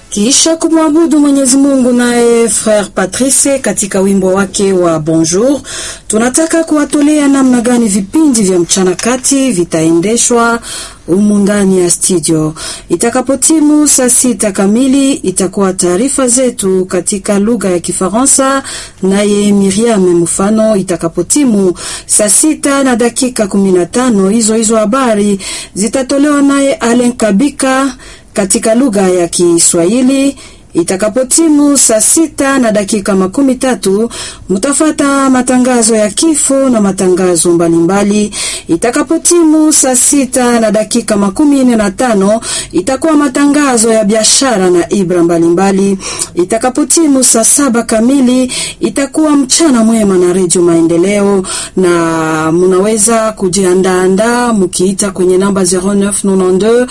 Kisha kumwabudu Mwenyezi Mungu naye Frere Patrice katika wimbo wake wa Bonjour, tunataka kuwatolea namna gani vipindi vya mchana kati vitaendeshwa humu ndani ya studio. Itakapotimu saa sita kamili itakuwa taarifa zetu katika lugha ya Kifaransa, naye Miriam Mfano. Itakapotimu saa sita na dakika kumi na tano hizo hizo habari zitatolewa naye Alen Kabika katika lugha ya Kiswahili. Itakapotimu saa sita na dakika makumi tatu mutafata matangazo ya kifo na matangazo mbalimbali. Itakapotimu saa sita na dakika makumi nne na tano itakuwa matangazo ya biashara na ibra mbalimbali. Itakapotimu saa saba kamili itakuwa mchana mwema na redio Maendeleo, na munaweza kujiandaandaa mukiita kwenye namba 0992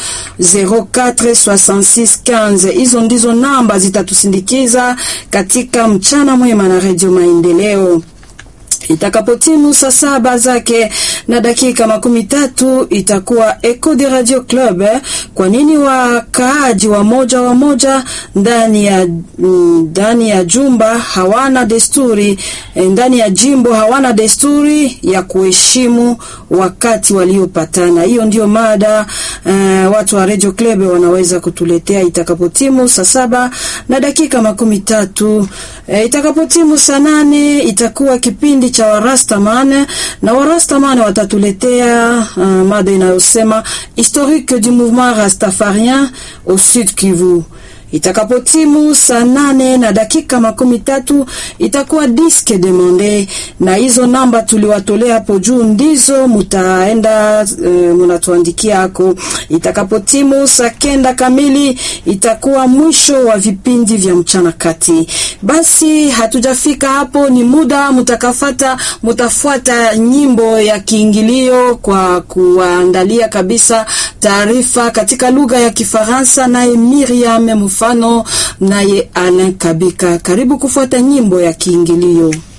046615 hizo ndizo namba zitatusindikiza katika mchana mwema na redio Maendeleo. Itakapotimu saa saba zake na dakika makumi tatu itakuwa Eco de Radio Club. Kwa nini wakaaji wa moja wa moja ndani ya ndani ya jumba hawana desturi, ndani ya jimbo hawana desturi ya kuheshimu wakati waliopatana? Hiyo ndio mada uh, watu wa Radio Club wanaweza kutuletea itakapotimu saa saba na dakika makumi tatu. Uh, itakapotimu saa nane itakuwa kipindi cha Warastaman na Warastaman watatuletea uh, mada inayosema historique du mouvement rastafarien au Sud Kivu. Itakapotimu saa nane na dakika makumi tatu itakuwa diske demande, na hizo namba tuliwatolea hapo juu ndizo mutaenda e, munatuandikia hako. Itakapotimu saa kenda kamili itakuwa mwisho wa vipindi vya mchana kati. Basi hatujafika hapo, ni muda mutakafata, mutafuata nyimbo ya kiingilio kwa kuandalia kabisa taarifa katika lugha ya Kifaransa, naye Miriam mfano naye Alain Kabika. Karibu kufuata nyimbo ya kiingilio.